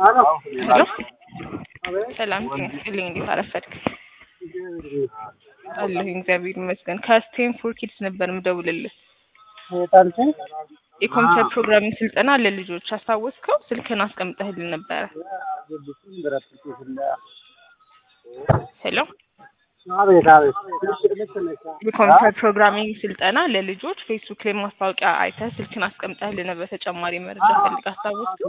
ሄሎ ሰላም ጤናስጥልኝ እንዴት አረፈድክ? አለሁኝ እግዚአብሔር ይመስገን። ከስቴም ፎር ኪድስ ነበር ምደውልልህ። የኮምፒውተር ፕሮግራሚንግ ስልጠና ለልጆች አስታወስከው? ስልክን አስቀምጠህልን ነበረ። ሄሎ አቤት አቤት። የኮምፒውተር ፕሮግራሚንግ ስልጠና ለልጆች ፌስቡክ ላይ ማስታወቂያ አይተህ ስልክን አስቀምጠህልን በተጨማሪ መረጃ ፈልግ አስታወስከው?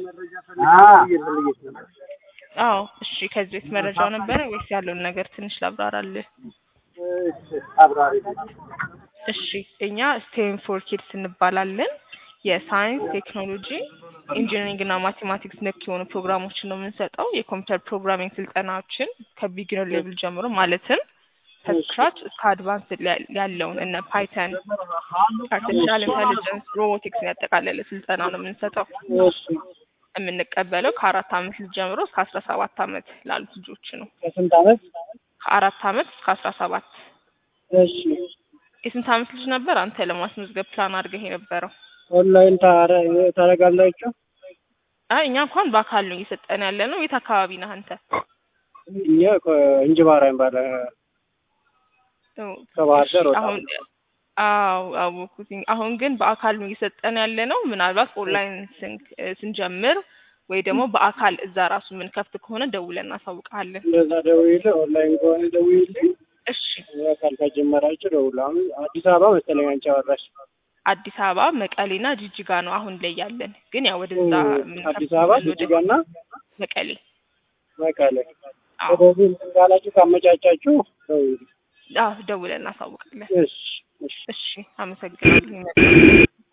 አዎ እሺ። ከዚህ በፊት መረጃው ነበረ ወይስ ያለውን ነገር ትንሽ ላብራራልህ? አብራሪ እሺ እኛ ስቴም ፎር ኪድስ እንባላለን። የሳይንስ ቴክኖሎጂ፣ ኢንጂነሪንግ እና ማቴማቲክስ ነክ የሆኑ ፕሮግራሞችን ነው የምንሰጠው። የኮምፒውተር ፕሮግራሚንግ ስልጠናዎችን ከቢጊነር ሌቭል ጀምሮ ማለትም ከስክራች እስከ አድቫንስ ያለውን እነ ፓይተን፣ አርቲፊሻል ኢንቴሊጀንስ፣ ሮቦቲክስን ያጠቃለለ ስልጠና ነው የምንሰጠው። የምንቀበለው ከአራት አመት ልጅ ጀምሮ እስከ አስራ ሰባት አመት ላሉት ልጆች ነው። ከስንት አመት? ከአራት አመት እስከ አስራ ሰባት እሺ የስንት አመት ልጅ ነበር አንተ ለማስመዝገብ ፕላን አድርገህ የነበረው? ኦንላይን ታረ- ታደርጋላችሁ? አይ እኛ እንኳን በአካል ነው እየሰጠን ያለ ነው። የት አካባቢ ነህ አንተ? እኛ እንጅባራ ይባላል ከባህር ዳር ወጣ አሁን አዎ አወኩትኝ። አሁን ግን በአካል ነው እየሰጠን ያለ ነው። ምናልባት ኦንላይን ስንክ ስንጀምር ወይ ደግሞ በአካል እዛ ራሱ ምን ከፍት ከሆነ ደውለን እናሳውቃለን። እንደዛ ደውይልኝ፣ ኦንላይን ከሆነ ደውይልኝ። እሺ በአካል ከጀመራችሁ ደውሉ። አሁን አዲስ አበባ መሰለኝ አንቺ አወራሽ። አዲስ አበባ መቀሌና ጅጅጋ ነው አሁን ላይ ያለን። ግን ያው ወደዛ ምን አዲስ አበባ ጅጅጋና መቀሌ መቀሌ። አዎ ወደዚህ እንትን ካላችሁ ካመቻቻችሁ ደውይልኝ። አዎ ደውለን እናሳውቃለን። እሺ እሺ እሺ አመሰግናለሁ።